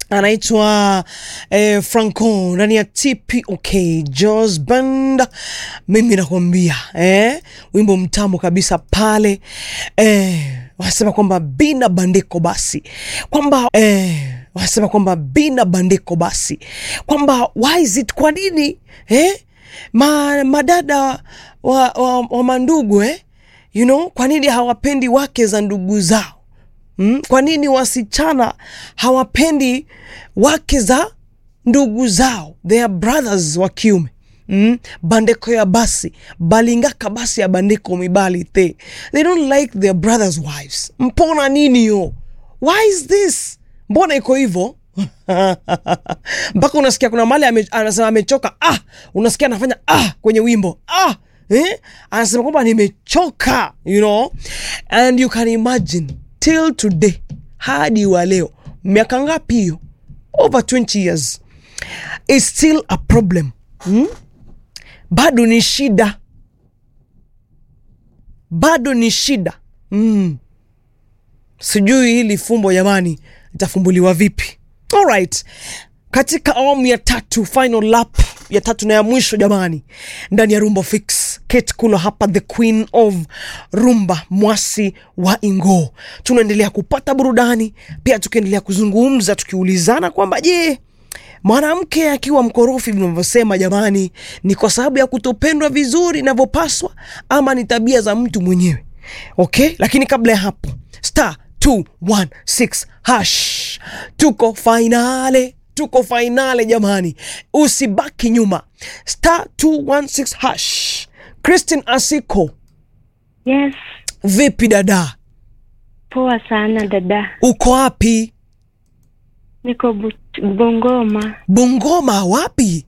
anaitwa eh, Franco ndani ya TPOK Jos Band. Mimi nakwambia eh, wimbo mtamu kabisa pale eh, wanasema kwamba bina bandiko basi kwamba eh, wanasema kwamba bina bandiko basi kwamba why is it, kwa nini eh, ma, madada wa, wa, wa mandugu eh, you know, kwa nini hawapendi wake za ndugu zao Mm? Kwa nini wasichana hawapendi wake za ndugu zao their brothers wa kiume mm? bandeko ya basi balingaka basi ya bandeko mibali te they don't like their brothers wives mpona nini yo why is this mbona iko hivyo mpaka unasikia kuna mali ame, anasema amechoka ah unasikia anafanya ah kwenye wimbo ah eh? anasema kwamba nimechoka you know and you can imagine till today hadi wa leo miaka ngapi hiyo over 20 years is still a problem hmm? bado ni shida bado ni shida mm. sijui hili fumbo jamani litafumbuliwa vipi alright katika awamu ya tatu final lap ya tatu na ya mwisho jamani ndani ya rumba fix kate kulo hapa the queen of rumba mwasi wa ingo tunaendelea kupata burudani pia tukiendelea kuzungumza tukiulizana kwamba je mwanamke akiwa mkorofi vinavyosema jamani ni kwa sababu ya kutopendwa vizuri inavyopaswa ama ni tabia za mtu mwenyewe okay lakini kabla ya hapo star 216 hash tuko fainale tuko fainale jamani usibaki nyuma star 216 hash christine asiko Yes, vipi dada poa sana dada. uko wapi Niko Bu- Bungoma bungoma wapi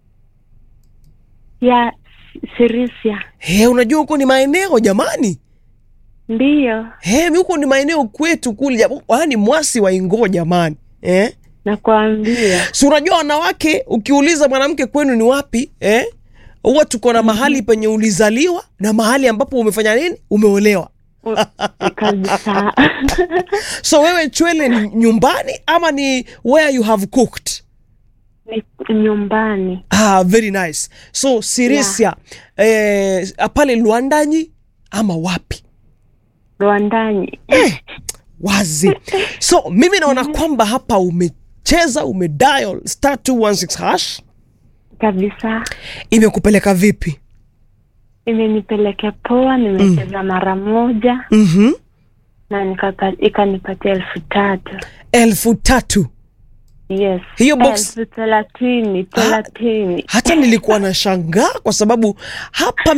ya Sirisia. he unajua huko ni maeneo jamani Ndiyo, he mi huko ni maeneo kwetu kule japo- yaani mwasi wa ingoo jamani eh? nakwambia. si unajua wanawake ukiuliza mwanamke kwenu ni wapi eh? huwa tuko na mahali penye ulizaliwa na mahali ambapo umefanya nini umeolewa U- Kabisa. so wewe chwele ni nyumbani ama ni where you have cooked Ni nyumbani. ah, very nice so sirisia eh, pale lwandanyi ama wapi Rwandani. wazi so mimi naona kwamba hapa umecheza umedial star 216 hash Kabisa. imekupeleka vipi Imenipelekea poa, nimecheza mara moja mm-hmm. na nikapa- ikanipatia elfu tatu. elfu tatu Yes. Hiyo box- elfu thelathini thelathini. hata nilikuwa na shangaa kwa sababu hapa